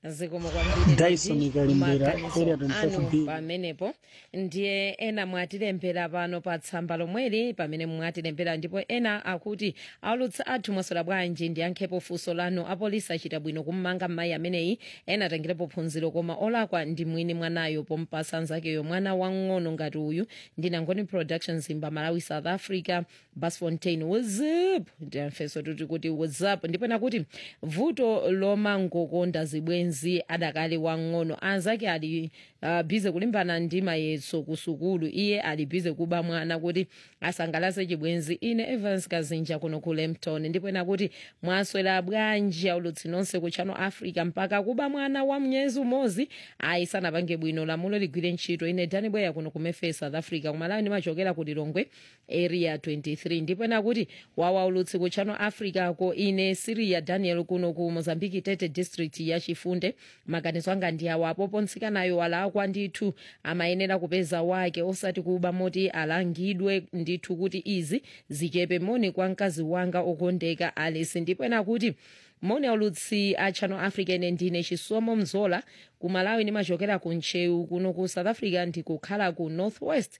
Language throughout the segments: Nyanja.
zikomo kwambiri Dyson ndi ikalimbira maganizo area 24 anu B. pamenepo ndiye ena mwatilembera pano pa tsamba lomweli pamene mwatilembera ndipo ena akuti aulutsi athu mwaswera bwanji ndiyankhepo funso lanu apolisi achita bwino kummanga mayi ameneyi ena atengerepo phunziro koma olakwa ndi mwini mwanayo pompasa anzakeyo mwana wang'ono ngati uyu ndi nangoni productions zimba malawi south africa basfontein whatsapp ndiyamfeso tuti kuti whatsapp ndipo nakuti vuto lomangokonda zibwenzi adakali wang'ono anzake ali uh, bize kulimbana ndi mayeso ku sukulu iye ali bize kuba mwana kuti asangalase chibwenzi ine evans kazinja kuno ku lempton ndipo nakuti mwaswera bwanji aulutsi nonse ku channel africa mpaka kuba mwana wa mnyezi umodzi ayisanapange bwino lamulo ligwire ntchito ine dani bweya kuno ku memphis south africa kumalawi ndimachokera ku lilongwe area 23 ndipo nakuti wawa ulutsi ku channel africa ko ine siria daniel kuno ku mozambique tete district ya chifunde maganizo anga ndi awa apopo nsikanayo alakwa ndithu amayenera kupeza wake osati kuba moti alangidwe ndithu kuti izi zichepe moni kwa mkazi wanga okondeka alice ndipo nakuti moni aulutsi a channel africa ine ndine chisomo mzola ku malawi ndimachokera ku nchewu kuno ku south africa ndikukhala ku northwest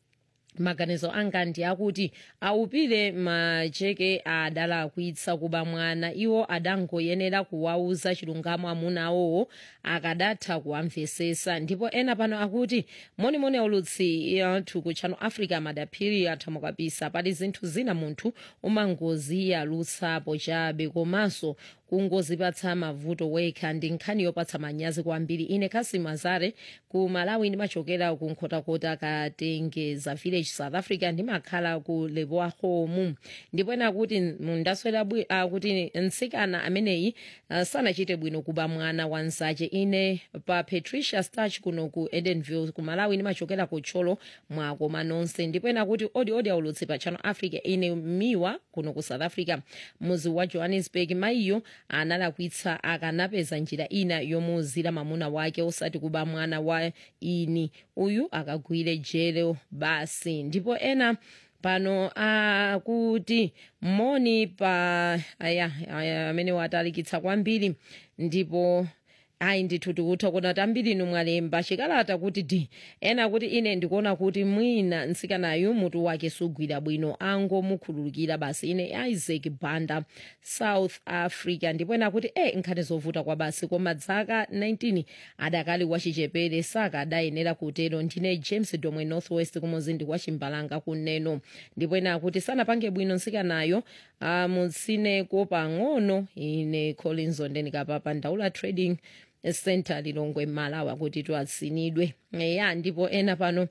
maganizo anga ndi akuti awupire macheke adalakwitsa kuba mwana iwo adangoyenera kuwauza chilungamo amuna awowo akadatha kuwamvesesa ndipo ena pano akuti monimoni aulutsi athu ku channel africa madaphiri athamo kabisa pali zinthu zina munthu umangoziyalutsapo chabe komanso kungozipatsa mavuto wekha ndi nkhani yopatsa manyazi kwambiri ine kasi mazare ku malawi ndimachokera ku nkhotakota katengeza village south africa ndimakhala ku leboa home ndipo ena kuti ndaswera uh, kuti nsikana ameneyi uh, sanachite bwino kuba mwana wanzache ine pa patricia starch kuno ku edenville ku malawi ndimachokera ku tcholo mwakoma nonse ndipo ena kuti odi odi aulutsi pa channel africa ine miwa kuno ku south africa muzi wa johannesburg mayiyo analakwitsa akanapeza njira ina yomuzira mamuna wake osati kuba mwana wa ini uyu akagwire jele basi ndipo ena pano akuti moni pa aya aya amene watalikitsa kwambiri ndipo ayi ndithu tikutha kuona kuti ambiri inu mwalemba chikalata kuti di ena kuti ine ndikuona kuti mwina nsikanayu mutu wake sugwira bwino angomukhululukira basi ine isaac banda south africa ndipo ena kuti e nkhani zovuta kwa basi koma dzaka 19 adakali wachichepere saka adayenera kutero ndine james domwe northwest kumuzindi kwa chimbalanga kuneno ndipo ena akuti sanapange bwino nsikanayo amutsineko pang'ono ine collins ondenikapapa ndaula trading center lilongwe malawi kuti twatsinidwe ya ndipo ena pano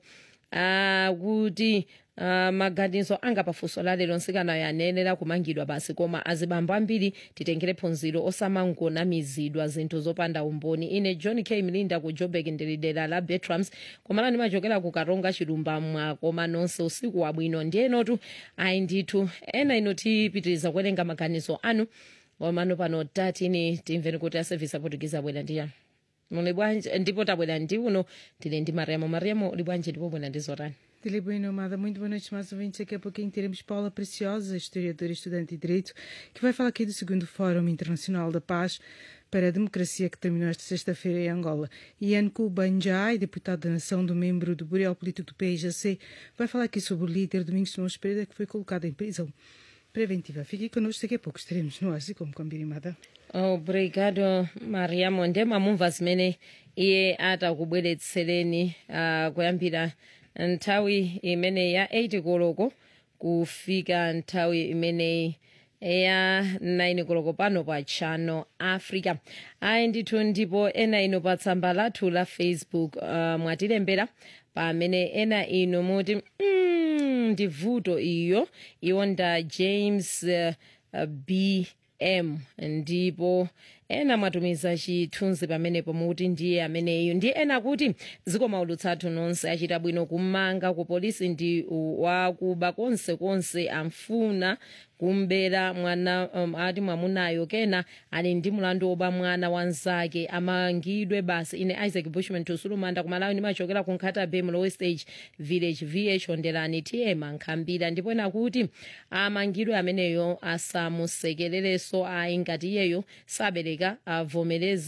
akuti uh, maganizo anga pafunso la lero nsikanayo anayenera kumangidwa basi koma azibambo ambiri titengere phunziro osamangonamizidwa zinthu zopanda umboni ine john k mlinda ku joburg ndilidera la betrams komala ndimachokera ku karonga chilumba mwakoma nonse usiku wabwino ndiyenotu ayi ndithu ena ino tipitiriza kuwerenga maganizo anu wamano pano tatini timveni kuti aservice aportugize abwera ndiyani muli bwanji ndipo tabwera ndi uno tili ndi mariamo mariamo uli bwanji ndipo bwera ndi zotani Dele Bueno Amada, muito boa noite, mais ouvintes. Daqui a pouquinho teremos Paula Preciosa, historiadora e estudante de Direito, que vai falar aqui do segundo Fórum Internacional da Paz para a Democracia que terminou esta sexta-feira em Angola. Ian Kubanjai, deputado da Nação do membro do Bureau Político do PIJC, vai falar aqui sobre o líder Domingos Simões Pereira, que foi colocado em prisão preventiva. Fique connosco, daqui a pouco estaremos no ar, como combinado. obrigado mariamo ndemamumva zimene iye atakubweretsereni uh, kuyambira nthawi imene ya 8 koloko kufika nthawi imeneyi ya 9 koloko pano pa channel africa ayi ndithu ndipo ena ino pa tsamba lathu la facebook uh, mwatilembera pamene ena ino muti mm, ndi vuto iyo iwo nda james uh, uh, b m ndipo ena mwatumiza chithunzi pamenepo mukuti ndiye ameneyo ndiye ena kuti zikomo ulutsathu nonse achita bwino kumanga ku polisi ndi wakuba konse konse amfuna kumbera mwana um, ati mwamunayo kena ali ndi mulandu woba mwana wanzake amangidwe basi ine isaac bushman tusulumanda kumalawi ndimachokera ku nkhata bay mlowe stage village vh ondelani tm ankhambira ndipo ena kuti amangidwe ameneyo asamusekerereso ayi ngati iyeyo sabereka avomereze